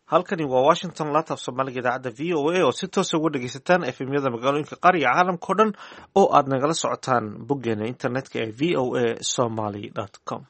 halkani waa washington latab soomaaliga idaacadda v o a oo si toosa uga dhegeysataan efemyada magaalooyinka qaar iyo caalamkao dhan oo aad nagala socotaan boggeena internetka ee v o a somaly com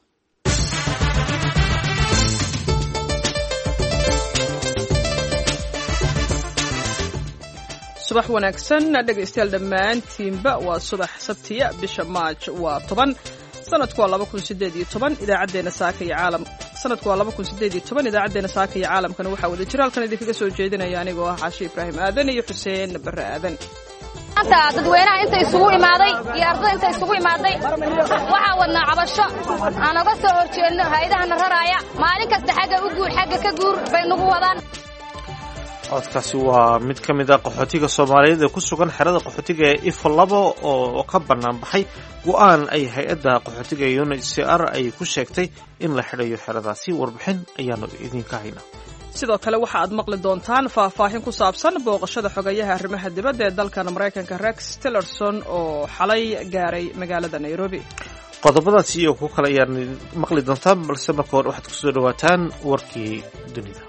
subax wanaagsan dhegaystayaal dhammaantiinba waa subax sabtiya bisha maaj waa toban sanadku waa laba kun sideed iyo toban idaacaddeenna saaka iyo caalam sanadku waa laba kun sideed iyo toban idaacaddeenna saaka iyo caalamkana waxaa wada jira halkan idinkaga soo jeedinaya anigoo ah xaashi ibraahim aadan iyo xuseen barre aadan maanta dadweynaha inta isugu imaaday iyo ardada inta isugu imaaday waxaa wadnaa cabasho aan oga soo horjeedno hay-adahana raraaya maalin kasta xagga u guur xagga ka guur bay nagu wadaan codkaasi waa mid ka mid a qaxootiga soomaaliyeed ee ku sugan xerada qaxootiga ee ifo labo oo ka bannaan baxay go-aan ay hay-adda qaxootiga ee unhcr ay ku sheegtay in la xidhayo xeradaasi warbixin ayaanu idinka haynaa sidoo kale waxa aad maqli doontaan faahfaahin ku saabsan booqashada xogayaha arrimaha dibadda ee dalkan maraykanka rex tillerson oo xalay gaaray magaalada nairobi qodobadaasi iyo kuwo kale ayaan maqli doontaan balse marka hore waxaad kusoo dhawaataan warkii dunida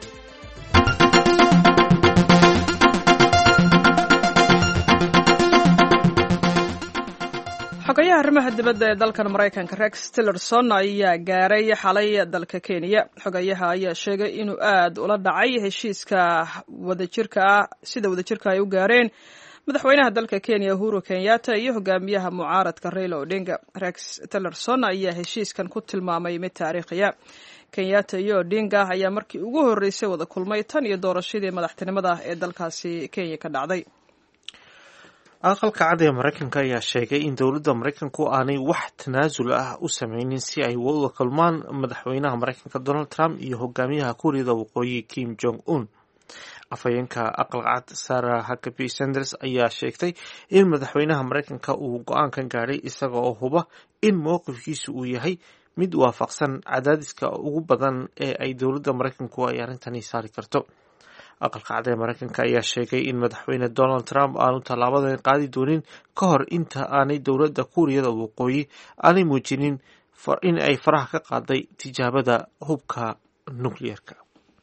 xogayaha arrimaha dibadda ee dalkan maraykanka rex tillerson ayaa gaaray xalay dalka kenya xogayaha ayaa sheegay inuu aad ula dhacay heshiiska wadajirka ah sida wadajirka ay u gaareen madaxweynaha dalka kenya uhuru kenyatta iyo hogaamiyaha mucaaradka raila odinga rex tillerson ayaa heshiiskan ku tilmaamay mid taariikhiya kenyatta iyo odinga ayaa markii ugu horreysay wada kulmay tan iyo doorashadii madaxtinimada ee dalkaasi kenya ka dhacday aqalka cad ee maraykanka ayaa sheegay in dowladda maraykanku aanay wax tanaasul ah u sameynin si ay wada kulmaan madaxweynaha maraykanka donald trump iyo hogaamiyaha kuuriyada waqooyi kim jong un afhayeenka aqalka cad sarah huckabee sanders ayaa sheegtay in madaxweynaha maraykanka uu go-aankan gaadhay isaga oo huba in mowqifkiisu uu yahay mid waafaqsan cadaadiska ugu badan ee ay dowladda maraykanku ay arrintani saari karto aqalka cad ee maraykanka ayaa sheegay in madaxweyne donald trump aanu tallaabadan qaadi doonin ka hor inta aanay dowladda kuuriyada waqooyi aanay muujinin in ay faraha ka qaaday tijaabada hubka nukliyeerka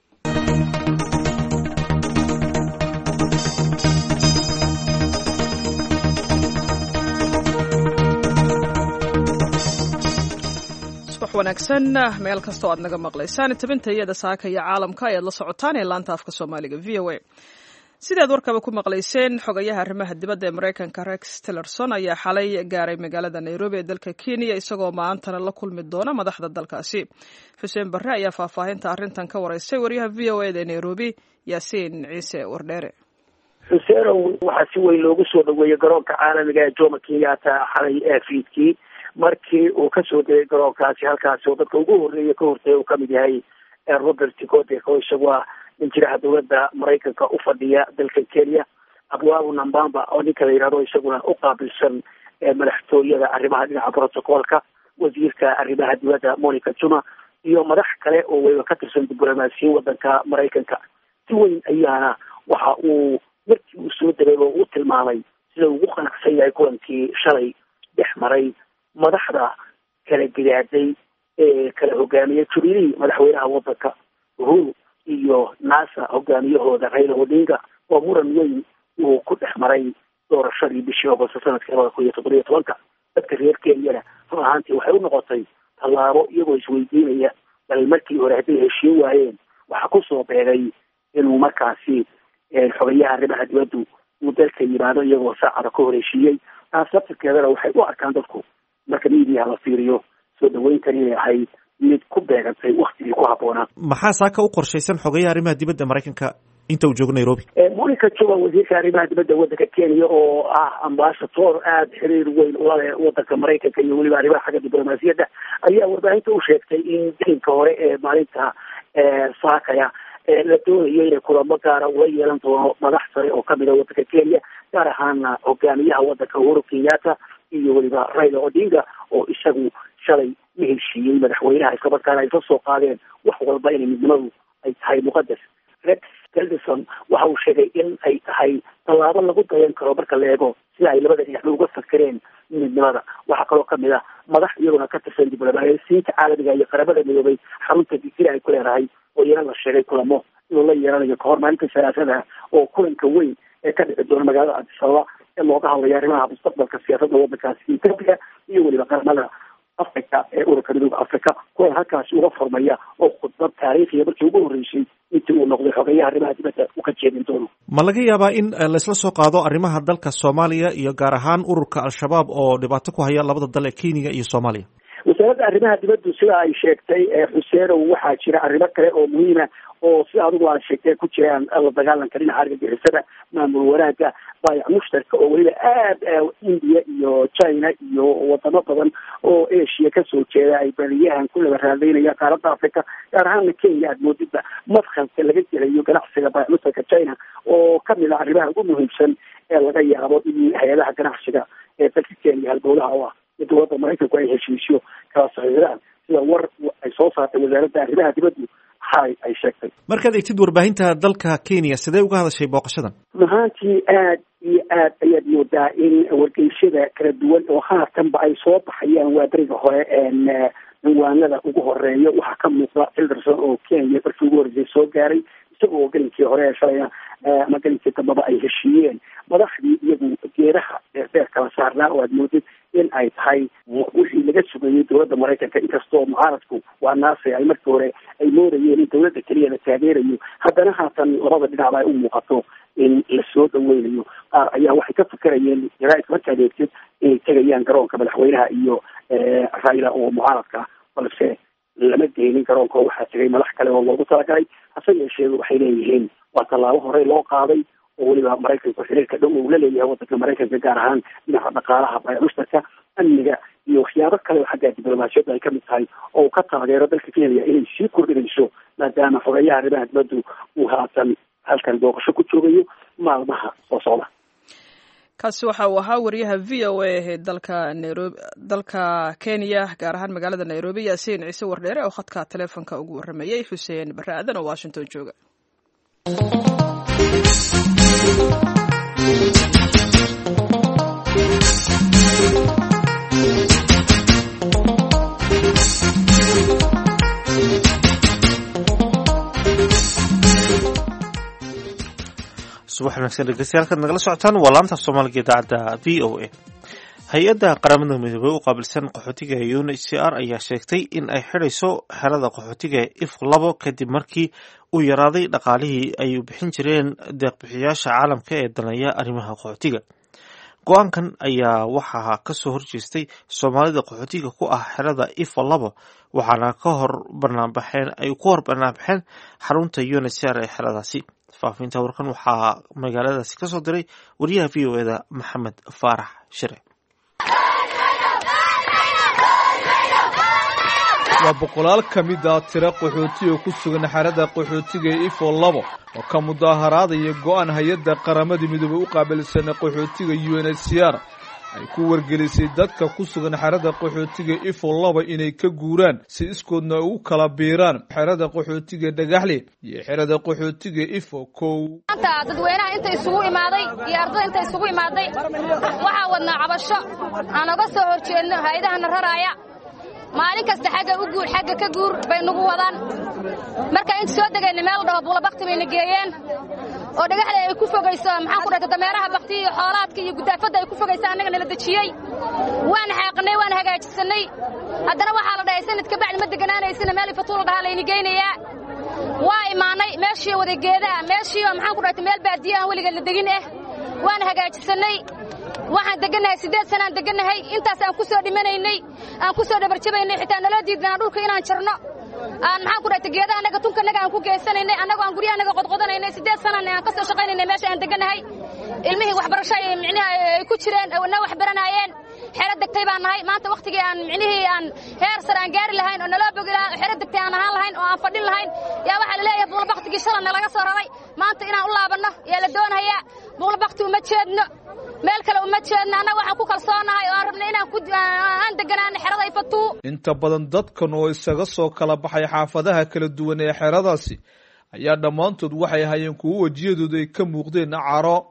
subax wanaagsan meel kastoo aad naga maqlaysaan tabinta iyada saaka iyo caalamka ayaad la socotaan ee laanta afka soomaaliga v o a sidaad warkaba ku maqlayseen xogayaha arrimaha dibadda ee maraykanka rex tillerson ayaa xalay gaaray magaalada nairobi ee dalka kenya isagoo maantana la kulmi doona madaxda dalkaasi xuseen barre ayaa faahfaahinta arrintan ka wareysay waryaha v o eda ee nairobi yaasiin ciise wardheere xuseenow waxaa si weyn loogu soo dhaweeyey garoonka caalamiga ee jomo kenyatta xalay ee fiidkii markii uu kasoo degay garoonkaasi halkaasi oo dadka ugu horreeya ka hortaya uu kamid yahay robert godek oo isagu ah ninjiraha dowladda maraykanka u fadhiya dalka kenya abwaabu nambamba oo ninka la yidhahdo isaguna u qaabilsan madaxtooyada arrimaha dhinaca protocolka wasiirka arrimaha dibadda monica juma iyo madax kale oo weliba ka tirsan diblomaasiyin wadanka maraykanka si weyn ayaana waxa uu markii uu soo degay oo u tilmaamay sida ugu qanacsan yahay kulankii shalay dhex maray madaxda kala gidaaday ee kala hogaamiyay juriyadii madaxweynaha wadanka uhuru iyo nasa hogaamiyahooda raila odinga oo muran weyn uu ku dhex maray doorashadii bishii ogosto sanadkii labada kun iyo toddoba iyo tobanka dadka reer kenyana run ahaantii waxay u noqotay tallaabo iyagoo isweydiinaya bal markii hore hadday heshiin waayeen waxaa kusoo beegay inuu markaasi xogayaha arrimaha dibaddu uu dalka yimaado iyagoo saacada ka hor heshiiyey taas laftirkeedana waxay u arkaan dadku marka miidiyaha la fiiriyo soo dhaweyntan inay ahayd mid ku beegantay waktigii ku habboonaa maxaa saaka u qorshaysan xogayaha arrimaha dibadda maraykanka inta uu joogo nairobi monica juma wasiirka arrimaha dibadda wadanka kenya oo ah ambasator aada xiriir weyn ula leh wadanka maraykanka iyo weliba arrimaha xagga diblomaasiyadda ayaa warbaahinta u sheegtay in diinka hore ee maalinta saakaya la doonayo inay kulamo gaara ula yeelan doono madax sare oo kamid a wadanka kenya gaar ahaana hogaamiyaha wadanka uhuru kenyatta iyo weliba raila odinga oo isagu shalay la heshiiyey madaxweynaha islamarkaana ay ka soo qaadeen wax walba inay midnimadu ay tahay muqadas rex tillerson waxa uu sheegay in ay tahay tallaabo lagu dayan karo marka la eego sida ay labada dhinac uga fakereen midnimada waxaa kaloo kamid ah madax iyaguna ka tirsan diblomaasiyiinta caalamiga iyo qaramada midoobay xarunta digila ay ku leedahay oo iyana la sheegay kulamo inuu la yeelanayo kahor maalinta salaasada oo kulanka weyn ee ka dhici doona magaalada cabdisababa ee looga hadlayo arrimaha mustaqbalka siyaasadda waddankaasi etoobiya iyo weliba qaramada africa ee ururka midooda africa kulan halkaasi uga furmaya oo khudbad taariikhiya markii ugu horreysay intii uu noqday xogeyaha arrimaha dibadda u ka jeedin doono ma laga yaabaa in laysla soo qaado arrimaha dalka soomaaliya iyo gaar ahaan ururka al-shabaab oo dhibaato ku haya labada dal ee kenya iyo soomaaliya wasaaradda arrimaha dibaddu sida ay sheegtay xuseenow waxaa jira arrimo kale oo muhiima oo sida adigu aad sheegtay ku jiraan la dagaalanka dhinaca argagixisada maamul wanaagga baayac mushtarka oo weliba aad india iyo china iyo wadamo badan oo asia kasoo jeeda ay badiyahan ku laba raadaynaya qaaradda africa gaar ahaana kenya aad moodidba madkhalka laga gelayo ganacsiga baayac mushtarka china oo kamid ah arrimaha ugu muhiimsan ee laga yaabo in hay-adaha ganacsiga ee dalka kenya halbowlaha u ah iyo dowladda maraykanku ay heshiisyo kala saxiixdaan sida war ay soo saartay wasaaradda arrimaha dibaddu hay ay sheegtay markaad egtid warbaahinta dalka kenya sidee uga hadashay booqashadan mahaantii aad iyo aad ayaad moodaa in wargeysyada kala duwan oo haatanba ay soo baxayaan waa beriga hore cinwaanada ugu horeeya waxaa ka muuqda cilderson oo kenya markii ugu horreysay soo gaaray isagoo gelinkii hore ee shalayna ama gelinkii dambaba ay heshiiyeen madaxdii iyagu geeraha dheerdheer kala saarnaa oo aad moodid in ay tahay wixii laga sugayay dowladda maraykanka inkastoo mucaaradku waa naase ay markii hore ay moodayeen in dowladda keliya la taageerayo haddana haatan labada dhinacba ay u muuqato in lasoo dhaweynayo qaar ayaa waxay ka fikerayeen jaraaidka markaad eegtid inay tegayaan garoonka madaxweynaha iyo raila oo mucaaradka balse lama geynin garoonka waxaa tegay madax kale oo loogu talagalay hase yeeshee waxay leeyihiin waa tallaabo horey loo qaaday oo weliba maraykanku xiriirka dhow uu la leeyahay waddanka maraykanka gaar ahaan dhinaca dhaqaalaha baayac mushtarka amniga iyo waxyaabo kale oo xagga diblomaasiyadda ay kamid tahay oo uu ka taageero dalka kenya inay sii kordhinayso maadaama xogeyaha arrimaha dibaddu uu haatan halkan booqasho ku joogayo maalmaha soo socda kaasi waxa uu ahaa wariyaha v o a ee dalka nairobi dalka kenya gaar ahaan magaalada nairobi yaasiin ciise wardheere oo khadka taleefonka ugu warramayey xuseen barre aadan oo washington jooga subax wanaagsan dhegeystayaal kaad nagala socotaan waa laanta soomaaliga idaacadda v o a hay-adda qaramada midoobey u qaabilsan qaxootiga u n h c r ayaa sheegtay in ay xidhayso xerada qaxootiga if labo kadib markii uu yaraaday dhaqaalihii ay bixin jireen deeqbixiyaasha caalamka ee daneeya arrimaha qaxootiga go-aankan ayaa waxaa kasoo horjeestay soomaalida qaxootiga ku ah xerada ifa labo waxaana ka hor banaanbaxeen ay ku hor banaanbaxeen xarunta u n h c r ee xeradaasi faafinta warkan waxaa magaaladaasi ka soo diray wariyaha v o eda maxamed faarax shire waa boqolaal ka mid ah tiro qaxootiga ku sugan xerada qaxootiga ifo labo oo ka mudaaharaadaya go-aan hay-adda qaramada midoobey u qaabilsan qaxootiga u n h c r ay ku wargelisay dadka ku sugan xerada qaxootiga ifo laba inay ka guuraan si iskoodna ay ugu kala biiraan xerada qaxootiga dhagaxle iyo xerada qaxootiga ifo kow maanta dadweynaha inta isugu imaaday iyo ardada inta isugu imaaday waxaa wadnaa cabasho aan oga soo hor jeedno hay-adahana raraaya maalin kasta xagga u guur xagga ka guur bay nagu wadaan marka inta soo degayna meel dhaho buulabakti bayna geeyeen oo dhagaxda ay ku fogayso maxaan ku dhahta dameeraha bakti iyo xoolaadka iyo gudaafadda ay ku fogaysa annaga nala dejiyey waan xaaqnay waan hagaajisannay haddana waxaa la dhahay sanad kabacdi ma deganaanaysina meel ifatuula dhahaa layni geynayaa waa imaanay meeshii wada geedaa meeshiioo maxaan ku dhahta meel baadiyo aan weligeed la degin ah waan hagaajisannay waxaan degannahay siddeed sanaan degannahay intaas aan ku soo dhimanaynay aan ku soo dhabarjabaynay xitaa naloo diidnaa dhulka inaan jarno aan maxaan ku dhahta geedaha annaga tunkanaga aan ku geysanaynay annagoo aan guryaha annaga qodqodanaynay siddeed sanaan aan ka soo shaqaynaynay meesha aan degannahay ilmihii waxbarasho ay micnihi ay ku jireen na wax baranaayeen xero degtay baan nahay maanta wakhtigii aan micnihii aan heer sare aan gaari lahayn oo naloo bogi lahaa xero degtay aan ahaan lahayn oo aan fadhin lahayn yaa waxaa la leeyahay buulabaktigii shala nalaga soo raray maanta inaan u laabanno yaa la doonayaa buulabakti uma jeedno meel kale uma jeedno annaga waxaan ku kalsoonahay oo aan rabnay inaan aan deganaano xerada ifatuu inta badan dadkan oo isaga soo kala baxay xaafadaha kala duwan ee xeradaasi ayaa dhammaantood waxay hayeen kuwo wejiyadooda ay ka muuqdeen caro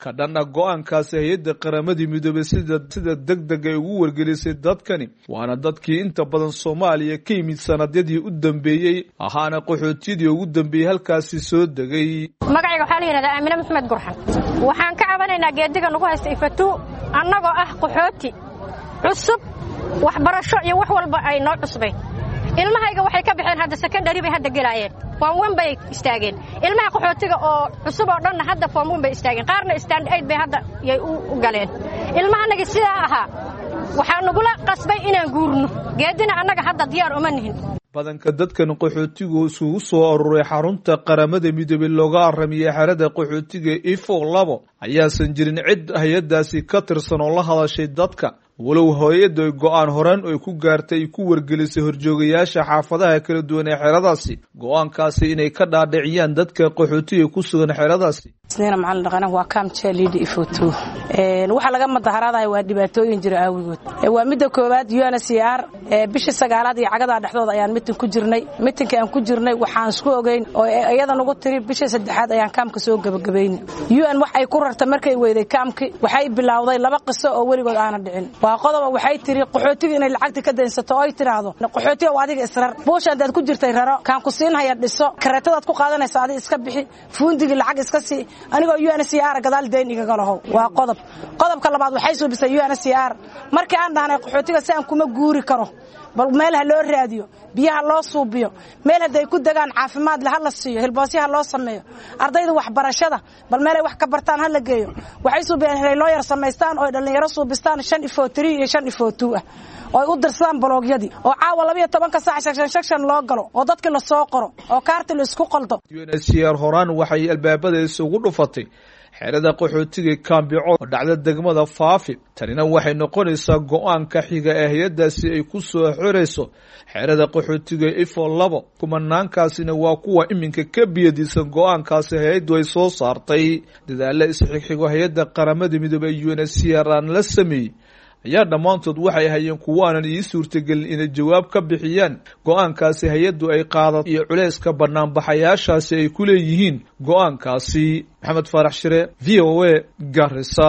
ka dhanna go-aankaasi hay-adda qaramadii midoobay sida sida deg deg ay ugu wargelisay dadkani waana dadkii inta badan soomaaliya ka yimid sanadyadii u dambeeyey ahaana qaxootiyadii ugu dambeeyey halkaasi soo degay magacayga waxaa la yidhahdaa aamine maxmed gurxan waxaan ka cabanaynaa geediga nagu haysta ifatuu annagoo ah qaxooti cusub waxbarasho iyo wax walba ay noo cusbayn ilmahayga waxay ka baxeen hadda sekondari bay hadda gelaayeen foom wen bay istaageen ilmaha qaxootiga oo cusub oo dhanna hadda foom wen bay istaageen qaarna stand aid bay hadda yay u galeen ilmahanagii sidaa ahaa waxaa nagula qasbay inaan guurno geedina annaga hadda diyaar uma nihin badanka dadkan qaxootigu isugu soo aruuray xarunta qaramada midoobey looga aramiyey xerada qaxootiga ifo labo ayaasan jirin cid hay-adaasi ka tirsan oo la hadashay dadka walow hooyadda go-aan horaan ay ku gaartay ay ku wargelisay horjoogayaasha xaafadaha kala duwan ee xeradaasi go-aankaasi inay ka dhaadhiciyaan dadka qaxootiga ku sugan xeradaasi isniina macalin dhaqana waa kaamjeeliidha ifoto waxaa laga madaharaadahay waa dhibaatooyin jira aawigood waa midda koowaad un c r bishii sagaalaad iyo cagadaa dhexdooda ayaan mitin ku jirnay mitinka aan ku jirnay waxaan isku ogeyn oo iyada nagu tiri bishii saddexaad ayaan kaamka soo gebagabayna un wax ay ku rarta markay weyday kaamki waxay bilowday laba qiso oo weligood aana dhicin waa qodoba waxay tiri qaxootiga inay lacagta ka daynsato oo ay tidhaahdo qaxootiga waa adiga israr buusha haddaad ku jirtay raro kaan ku siinhaya dhiso kareetadaad ku qaadanaysa adiga iska bixi fuundigii lacag iska sii anigoo un c r gadaal dayn igaga lahow waa qodob qodobka labaad waxay suubisay un c r markii aan dhahnay qaxootiga si aan kuma guuri karo bal meel ha loo raadiyo biyaha loo suubiyo meel hadday ku degaan caafimaad le ha la siiyo hilboosyaha loo sameeyo ardayda waxbarashada bal meelay wax ka bartaan ha la geeyo waxay suubiyeen inay loo yar samaystaan oo dhallinyaro suubistaan shan ifo tiri iyo shan ifo tuu ah oo ay u dirsadaan baloogyadii oo caawa labayo tobanka saac shagshan shagshan loo galo oo dadkii lasoo qoro oo kaarti la isku qaldo unhcr horaan waxay albaabada isugu dhufatay xerada qaxootiga kaambico oo dhacda degmada faafi tanina waxay noqonaysaa go-aanka xiga ee hay-adaasi ay ku soo xorayso xerada qaxootiga ifo labo kumanaankaasina waa kuwa iminka ka biyadiisan go-aankaasi hay-addu ay soo saartay dadaalla isxigxigo hay-adda qaramada midoobey ee unhcr aan la sameeyey ayaa dhammaantood waxay hayeen kuwaanan ii suurtagelin inay jawaab ka bixiyaan go-aankaasi hay-addu ay qaadato iyo culayska banaanbaxayaashaasi ay ku leeyihiin go-aankaasi maxamed faarax shire v o a garisa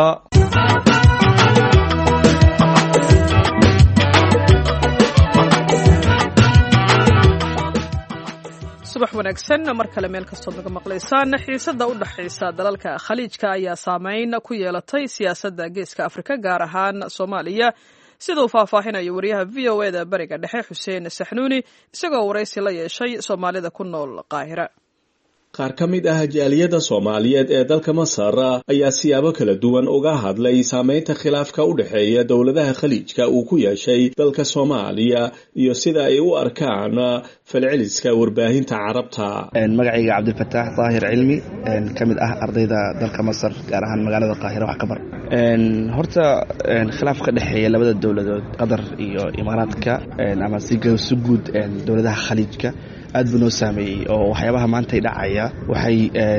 subax wanaagsan mar kale meel kastood naga maqlaysaan xiisada u dhexaysa dalalka khaliijka ayaa saameyn ku yeelatay siyaasadda geeska afrika gaar ahaan soomaaliya sida uu faahfaahinayo wariyaha v o eda bariga dhexe xuseen saxnuuni isagoo waraysi la yeeshay soomaalida ku nool qaahira qaar ka mid ah jaaliyadda soomaaliyeed ee dalka masar ayaa siyaabo kala duwan uga hadlay saameynta khilaafka u dhexeeya dowladaha khaliijka uu ku yeeshay dalka soomaaliya iyo sida ay u arkaan falceliska warbaahinta carabta magacayga cabdilfataax daahir cilmi ka mid ah ardayda dalka masar gaar ahaan magaalada qaahira wax ka bar horta khilaaf ka dhexeeya labada dowladood qatar iyo imaaraadka ama si guud dowladaha khaliijka aad buu noo saameeyey oo waxyaabaha maantay dhacaya waxay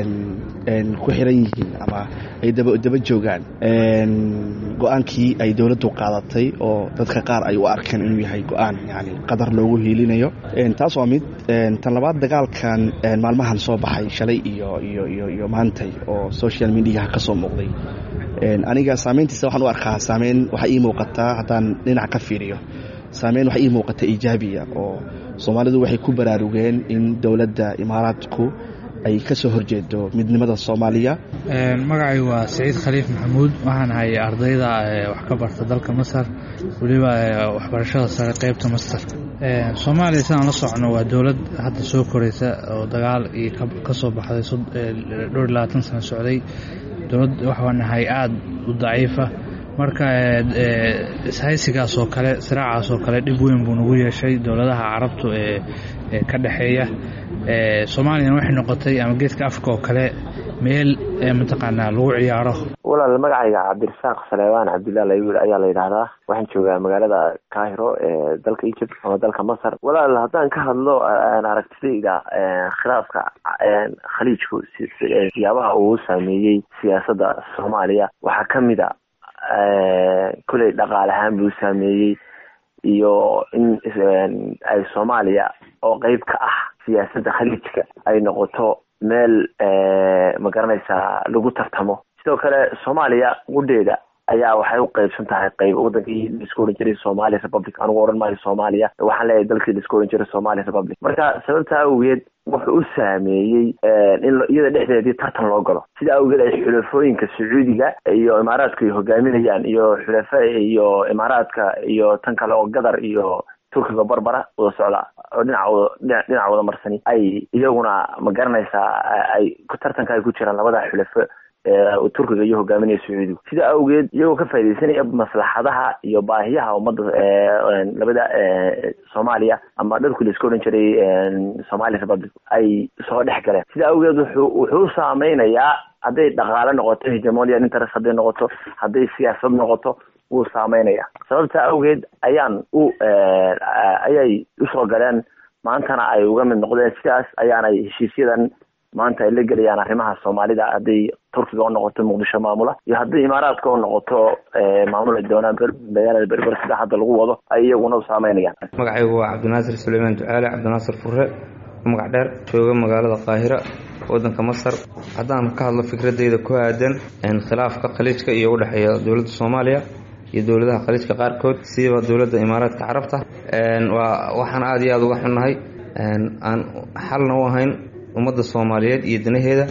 ku xiran yihiin ama ay daba joogaan go-aankii ay dowladdu qaadatay oo dadka qaar ay u arkeen inuu yahay go-aan yani qadar loogu hiilinayo taas waa mid tan labaad dagaalkan maalmahan soo baxay shalay iyo iyo iyo iyo maantay oo social mediaha ka soo muuqday aniga saameyntiisa waxaan u arkaa saameyn waxaa ii muuqataa haddaan dhinac ka fiiriyo saameyn waxaa ii muuqata iijaabiya oo soomaalidu waxay ku baraarugeen in dowladda imaaraadku ay ka soo horjeedo midnimada soomaaliya magacay waa saciid khaliif maxamuud waxaan ahay ardayda wax ka barta dalka masar weliba waxbarashada sare qeybta masar soomaaliya sidaan la socno waa dowlad hadda soo koraysa oo dagaal iyo ka soo baxday dhowr iyo labaatan sano socday dowlad waxaan nahay aada u daciifa marka ishaysigaas oo kale siraacaas oo kale dhib weyn buu nagu yeeshay dowladaha carabtu ee ka dhexeeya soomaaliyana waxay noqotay ama geeska africa oo kale meel mataqaanaa lagu ciyaaro walaal magacayga cabdirasaaq saleebaan cabdillah laywiil ayaa la yidhaahdaa waxaan joogaa magaalada kahiro ee dalka egypt ama dalka masar walaal haddaan ka hadlo aragtidayda khilaafka khaliijku siyaabaha uu saameeyey siyaasadda soomaaliya waxaa kamid a kuley dhaqaale ahaan buu saameeyey iyo in ay soomaaliya oo qeyb ka ah siyaasadda khaliijka ay noqoto meel ma garanaysaa lagu tartamo sidoo kale soomaaliya gudheeda ayaa waxay u qeybsan tahay qeyb wadankii laisku ohan jiray somali republic anugu ohan maayo soomaaliya waxaan leeyahay dalkii laisku ohan jiray somali republic marka sababta awgeed wuxuu u saameeyey in iyada dhexdeedii tartan loo galo sida awgeed ay xulafooyinka sacuudiga iyo imaaraadka ay hogaaminayaan iyo xulafa iyo imaaraadka iyo tan kale oo gadar iyo turkiga barbara wada socda oo dhinaca dhinaca wada marsani ay iyaguna ma garanaysaa ay tartanka ay ku jiraan labada xulafo turkiga iyo hogaaminaya sacuudigu sida awgeed iyagoo ka faaidaysanaya maslaxadaha iyo baahiyaha ummadda labada soomaaliya ama dharkii laisku odhan jiray somali republic ay soo dhex galeen sida awgeed wuxuu wuxuu saameynayaa hadday dhaqaale noqoto hegemonian interest hadday noqoto hadday siyaasad noqoto wuu saameynaya sababta awgeed ayaan u ayay usoo galeen maantana ay uga mid noqdeen sidaas ayaanay heshiisyadan maanta ay la gelayaan arrimaha soomaalida hadday turkiga u noqoto muqdisho maamula iyo hadday imaaraadka u noqoto maamul ay doonaan magaalada berber sida hadda lagu wado ay iyaguna u saameynayaan magacaygu waa cabdinaasir suleymaan ducaale cabdinaasir fure magac dheer jooga magaalada qaahira wadanka masar haddaan ka hadlo fikradeyda ku aadan khilaafka khaliijka iyo udhexeeya dowladda soomaaliya iyo dowladaha khaliijka qaarkood siiba dowladda imaaraadka carabta waa waxaan aada iyo aada uga xunnahay aan xalna u ahayn ummadda soomaaliyeed iyo danaheeda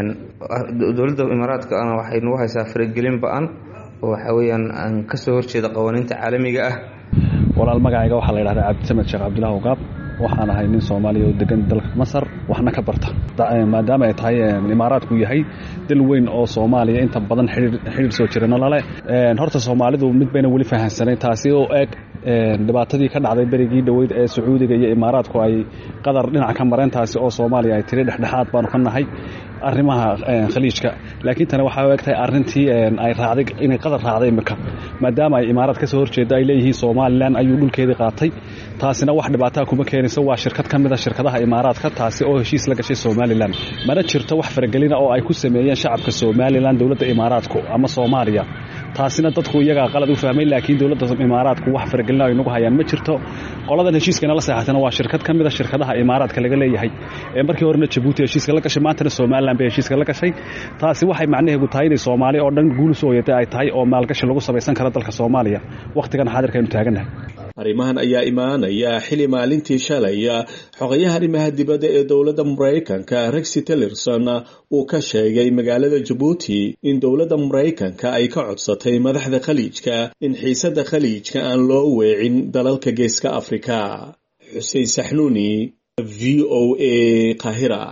dowladda imaaraadkana waxay nagu haysaa faragelin ba-an oo waxa weeyaan aan kasoo horjeeda qawaaniinta caalamiga ah walaal magacayga waxaa la yidhahdaa cabdisamed sheekh cabdillahi ugaab waxaan ahay nin soomaaliya oo degan dalka masar waxna ka barta maadaama ay tahay imaaraadku yahay dal weyn oo soomaaliya inta badan xidhiir soo jirana lale horta soomaalidu mid bayna weli fahamsanayn taasi oo eeg dhibaatadii ka dhacday berigii dhoweyd ee sacuudiga iyo imaaraadku ay qadar dhinaca ka mareen taasi oo soomaaliya ay tiri dhexdhexaad baanu ka nahay arrimaha khaliijka laakiin tani waxaa u egtahay arrintii ay raacday inay qadar raacday imika maadaama ay imaaraad ka soo horjeeda ay leeyihiin somalilan ayuu dhulkeedii qaatay taasina wax dhibaataa kuma keenayso waa shirkad ka mid a shirkadaha imaaraadka taasi oo heshiis la gashay somalilan mana jirto wax faragelina oo ay ku sameeyeen shacabka somalilan dowladda imaaraadku ama soomaaliya taasina dadku iyagaa qalad u fahmay laakiin dowladda imaaraadku wax faragelina ay nagu hayaan ma jirto qoladan heshiiskana la seexatana waa shirkad ka mid a shirkadaha imaaraadka laga leeyahay ee markii horena jabuuti heshiiska la gashay maantana somalilan bay heshiiska la gashay taasi waxay macnaheedu tahay inay soomaali oo dhan guul soo yatay ay tahay oo maalgashi lagu samaysan karo dalka soomaaliya wakhtigan xaadirka aynu taagannahay arrimahan ayaa imaanaya xili maalintii shalaya xogayaha arrimaha dibadda ee dowladda maraykanka rexi tillerson uu ka sheegay magaalada jabuuti in dowladda maraykanka ay ka codsatay madaxda khaliijka in xiisadda khaliijka aan loo weecin dalalka geeska afrika xuseen saxnuuni v o a kahira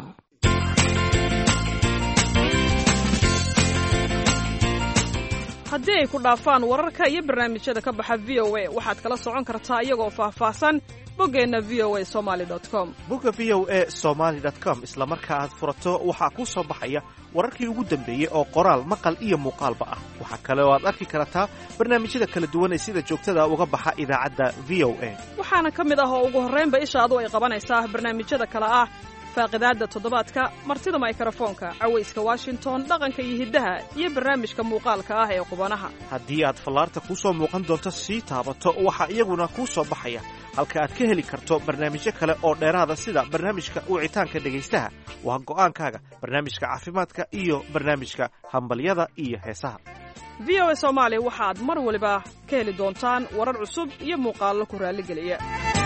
haddii ay ku dhaafaan wararka iyo barnaamijyada ka baxa v o a waxaad kala socon kartaa iyagoo faahfaahsan boggeenna v o a somaali com bogga v o a somaali com isla marka aad furato waxaa kuu soo baxaya wararkii ugu dambeeyey oo qoraal maqal iyo muuqaalba ah waxaa kale oo aad arki kartaa barnaamijyada kala duwan ee sida joogtada uga baxa idaacadda v o a waxaana ka mid ah oo ugu horraynba ishaadu ay qabanaysaa barnaamijyada kale ah faaqidaadda toddobaadka martida maykrofoonka cawayska washington dhaqanka iyo hiddaha iyo barnaamijka muuqaalka ah ee qubanaha haddii aad fallaarta kuu soo muuqan doonto sii taabato waxaa iyaguna kuu soo baxaya halka aad ka heli karto barnaamijyo kale oo dheeraada sida barnaamijka wicitaanka dhegaystaha waa go'aankaaga barnaamijka caafimaadka iyo barnaamijka hambalyada iyo heesaha v o a soomaali waxaad mar waliba ka heli doontaan warar cusub iyo muuqaallo ku raalligeliya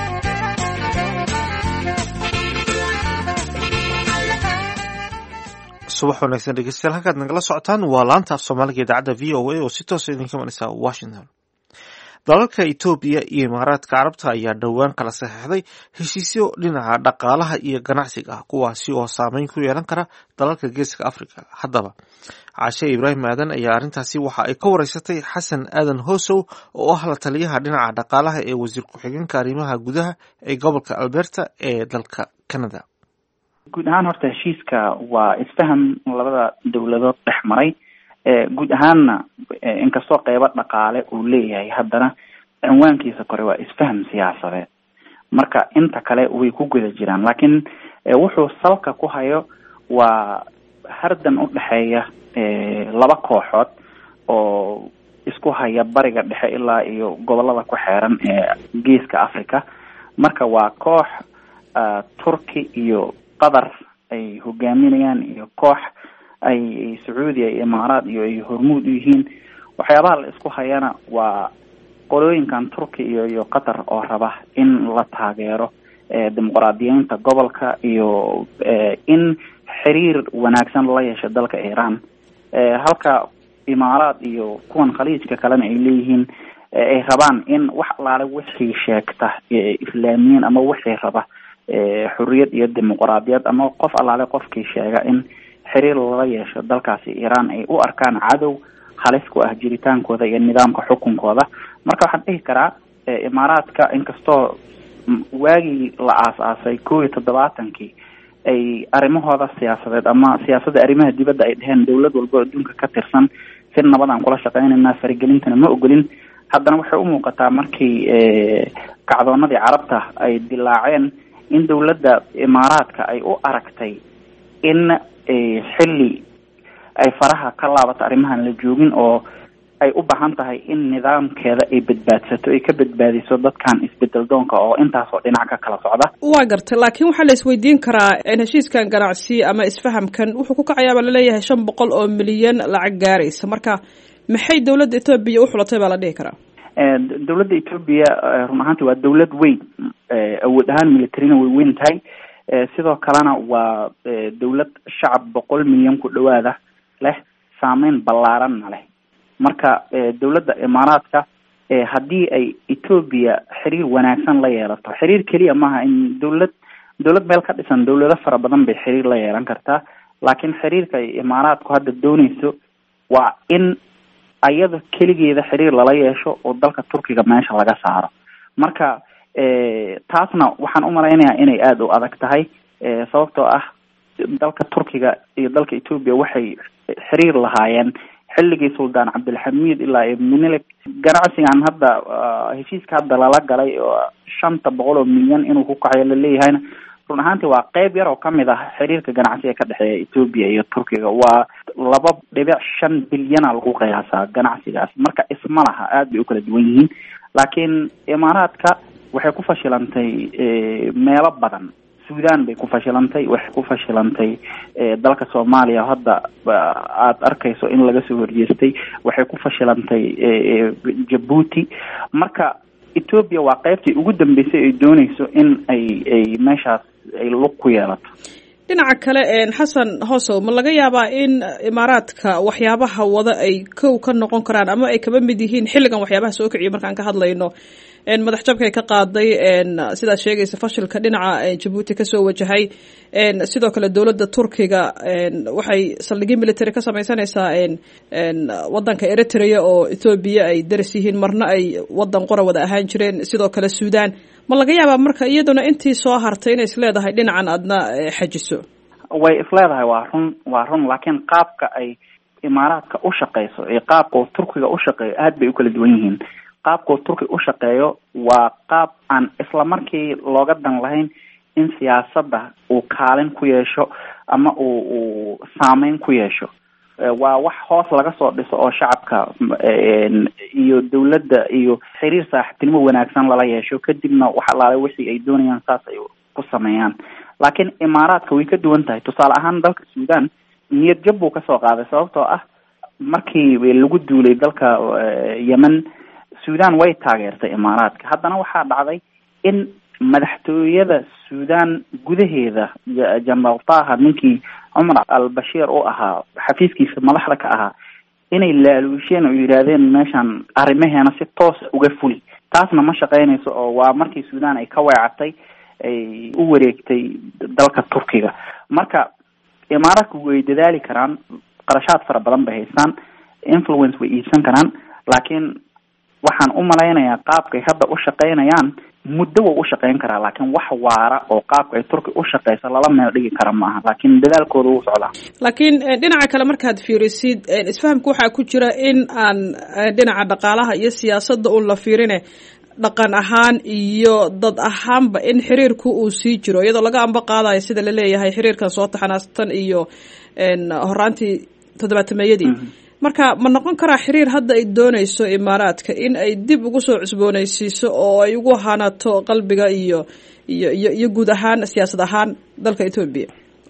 subax wanaagsan dhegeystayaal halkaad nagala socotaan waa laanta af soomaaliga idaacadda v o a oo si toosa idinka imanaysa washington dalalka etoobiya iyo imaaraadka carabta ayaa dhowaan kala saxeixday heshiisyo dhinaca dhaqaalaha iyo ganacsiga ah kuwaasi oo saameyn ku yeelan kara dalalka geeska africa haddaba caashe ibraahim aadan ayaa arrintaasi waxa ay ka wareysatay xasan aadan hoosow oo ah la taliyaha dhinaca dhaqaalaha ee wasiir ku-xigeenka arrimaha gudaha ee gobolka alberta ee dalka canada guud ahaan horta heshiiska waa isfaham labada dowladood dhex maray guud ahaanna inkastoo qeybo dhaqaale uu leeyahay haddana cinwaankiisa kore waa isfaham siyaasadeed marka inta kale way ku guda jiraan laakiin wuxuu salka ku hayo waa hardan u dhexeeya laba kooxood oo isku haya bariga dhexe ilaa iyo gobolada ku xeeran ee geeska africa marka waa koox turki iyo qatar ay hogaaminayaan iyo koox ay sacuudiya iyo imaaraad iyo ay hormuud u yihiin waxyaabaha la isku hayana waa qolooyinkan turki iyo iyo qatar oo raba in la taageero dimuqraadiyiinta gobolka iyo in xiriir wanaagsan la yeesho dalka iran halka imaaraad iyo kuwan khaliijka kalena ay leeyihiin ay rabaan in wax alaale wixii sheegta islaamiyiin ama wixii raba xoriyad iyo dimuqraadiyad ama qof allaale qofkii sheega in xiriir lala yeesho dalkaasi iran ay u arkaan cadow halis ku ah jiritaankooda iyo nidaamka xukunkooda marka waxaan dhihi karaa imaaraadka inkastoo waagii la aas-aasay kow iyo toddobaatankii ay arrimahooda siyaasadeed ama siyaasadda arrimaha dibadda ay dheheen dowlad walbo adduunka ka tirsan si nabad aan kula shaqeynayna faragelintana ma ogolin haddana waxay u muuqataa markii kacdoonadii carabta ay dilaaceen in dowladda imaaraadka ay u aragtay in xilli ay faraha ka laabato arrimahan la joogin oo ay u baahan tahay in nidaamkeeda ay badbaadsato ay ka badbaadiso dadkan isbedel doonka oo intaasoo dhinac ka kala socda waa gartay laakiin waxaa la isweydiin karaa heshiiskan ganacsi ama isfahamkan wuxuu ku kacayaabaa laleeyahay shan boqol oo milyan lacag gaaraysa marka maxay dowladda etoobiya u xulatay baa la dhihi karaa dowladda etoobiya run ahaanti waa dowlad weyn awood ahaan militarina way weyn tahay sidoo kalena waa dowlad shacab boqol milyan ku dhawaada leh saameyn ballaaranna leh marka dowladda imaaraadka haddii ay etoobiya xiriir wanaagsan la yeelato xiriir keliya maaha in dowlad dowlad meel ka dhisan dowlado fara badan bay xiriir la yeelan kartaa laakiin xiriirka ay imaaraadku hadda dooneyso waa in ayada keligeeda xiriir lala yeesho oo dalka turkiga meesha laga saaro marka taasna waxaan umalaynayaa inay aada u adag tahay sababtoo ah dalka turkiga iyo dalka etoobiya waxay xiriir lahaayeen xilligii suldaan cabdilxamiid ilaa iyo minilik ganacsigan hadda heshiiska hadda lala galay oo shanta boqol oo milyan inuu ku kacayo laleeyahayna run ahaantii waa qeyb yar oo kamid ah xiriirka ganacsiga ka dhexeeya etoobiya iyo turkiga waa laba dhibic shan bilyana lagu qiyaasaa ganacsigaas marka isma laha aada bay u kala duwan yihiin laakiin imaaraadka waxay ku fashilantay meelo badan sudan bay ku fashilantay waxay ku fashilantay dalka soomaaliya hadda aada arkayso in laga soo horjeestay waxay ku fashilantay jabuuti marka etoobiya waa qeybtii ugu dambeysay ay dooneyso in ay ay meeshaas ay lug ku yeelato dhinaca kale xasan hoosow ma laga yaabaa in imaaraadka waxyaabaha wada ay kow ka noqon karaan ama ay kaba mid yihiin xilligan waxyaabaha soo kiciyo markaan ka hadlayno madax jabkay ka qaaday sidaad sheegaysa fashilka dhinaca jabuuti kasoo wajahay sidoo kale dowladda turkiga waxay saldhigyo military ka sameysanaysaa wadanka eritrea oo ethoobiya ay daris yihiin marna ay wadan qora wada ahaan jireen sidoo kale sudan ma laga yaabaa marka iyaduna intii soo hartay inay isleedahay dhinacan aadna xajiso way isleedahay waa run waa run laakiin qaabka ay imaaraadka u shaqeyso iyo qaabka uu turkiga u shaqeeyo aada bay u kala duwan yihiin qaabkuu turki u shaqeeyo waa qaab aan isla markii looga dan lahayn in siyaasadda uu kaalin ku yeesho ama uu uu saameyn ku yeesho waa wax hoos laga soo dhiso oo shacabka iyo dowladda iyo xiriir saaxiibtinimo wanaagsan lala yeesho kadibna wax alaale wixii ay doonayaan saas ay ku sameeyaan laakiin imaaraadka way ka duwan tahay tusaale ahaan dalka sudan niyad jab buu kasoo qaaday sababtoo ah markii lagu duulay dalka yemen sudan way taageertay imaaraadka haddana waxaa dhacday in madaxtooyada sudan gudaheeda jenaraal taha ninkii cumar al bashiir u ahaa xafiiskiisa madaxda ka ahaa inay laaluusheen oo yidhaahdeen meeshan arrimaheena si toosa uga fuli taasna ma shaqeynayso oo waa markii sudan ay ka weecatay ay u wareegtay dalka turkiga marka imaaraadku way dadaali karaan qarashaad fara badan bay haystaan influence way iibsan karaan laakiin waxaan u malaynayaa qaabkay hadda u shaqeynayaan muddo wau u shaqeyn karaa laakiin wax waara oo qaabka ay turki u shaqeyso lala meel dhigi kara ma aha laakiin dadaalkooda wuu socdaa laakiin dhinaca kale markaad fiirisid isfahamka waxaa ku jira in aan dhinaca dhaqaalaha iyo siyaasadda un la fiirine dhaqan ahaan iyo dad ahaanba in xiriirku uu sii jiro iyadoo laga amba qaadayo sida laleeyahay xiriirkan soo taxanaastan iyo horaantii toddobaatameeyadii marka ma noqon karaa xiriir hadda ay dooneyso imaaraadka in ay dib ugu soo cusbooneysiiso oo ay ugu hanato qalbiga iyo iyo iyo iyo guud ahaan siyaasad ahaan dalka etoobiya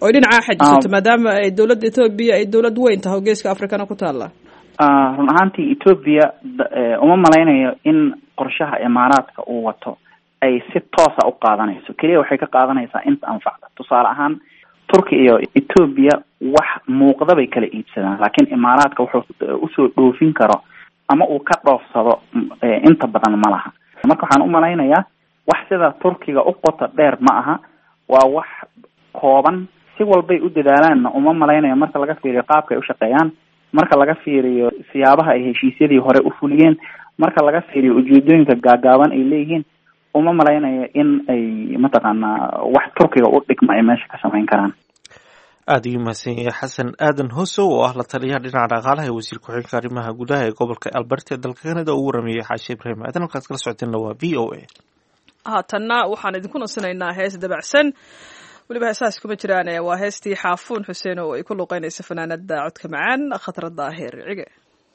oy dhinacaa xajisato maadaama ay dowladda etoobiya ay dowlad weyn tahay oo geeska afrikana ku taalla run ahaantii etoobiya uma malaynayo in qorshaha imaaraadka uu wato ay si toosa u qaadanayso keliya waxay ka qaadanaysaa inta anfacda tusaale ahaan turki iyo etoobiya wax muuqda bay kala iibsadaan laakiin imaaraadka wuxuu usoo dhoofin karo ama uu ka dhoofsado inta badan ma laha marka waxaan umalaynayaa wax sida turkiga u qoto dheer ma aha waa wax kooban si walbay u dadaalaanna uma malaynayo marka laga fiiriyo qaabka ay ushaqeeyaan marka laga fiiriyo siyaabaha ay heshiisyadii hore u fuliyeen marka laga fiiriyo ujeedooyinka gaagaaban ay leeyihiin uma malaynayo in ay mataqaanaa wax turkiga u dhigma ay meesha ka samayn karaan aada ayuu mahadsan yahay xasan aadan hosow oo ah la taliyaha dhinaca dhaqaalaha ee wasiir ku-xigeenka arrimaha gudaha ee gobolka alberta ee dalka canada uu waramayey xaashi ibraahim aadan halkaad kala socoteenna waa v o a haatanna waxaan idinku nasinaynaa hees dabacsan weliba heesahaas kuma jiraan waa heestii xaafuun xuseen oo ay ku luuqeynaysa fanaanada codka macaan khatra daahir cige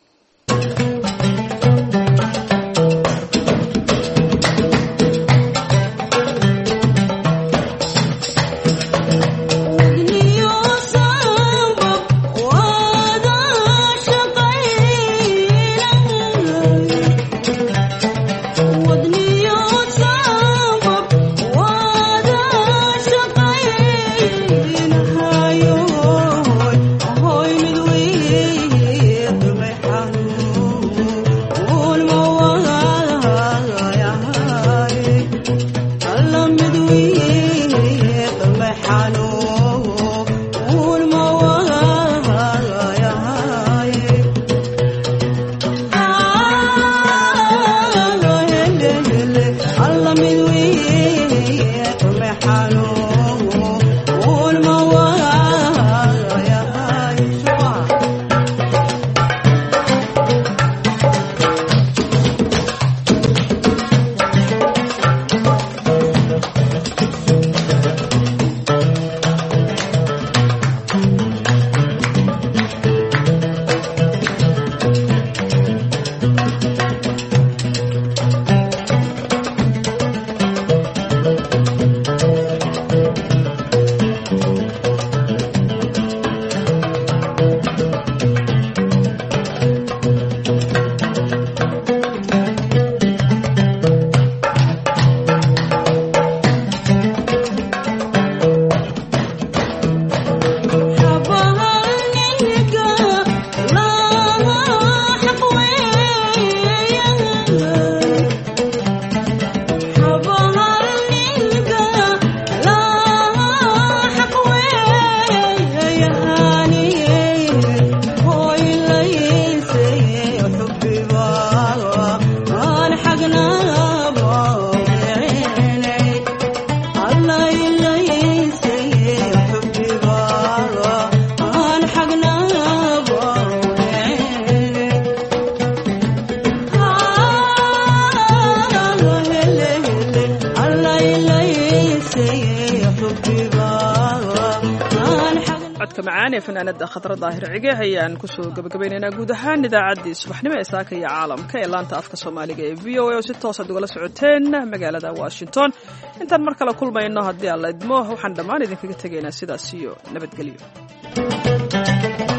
codka macaan ee fanaanada khadra daahir cige ayaan kusoo gabagabaynaynaa guud ahaan idaacaddii subaxnimo ee saaka iyo caalamka ee laanta afka soomaaliga ee v o a oo si toosaad ugala socoteen magaalada washington intaan mar kale kulmayno haddii aan la idmo waxaan dhammaan idinkaga tegaynaa sidaas iyo nabadgelyo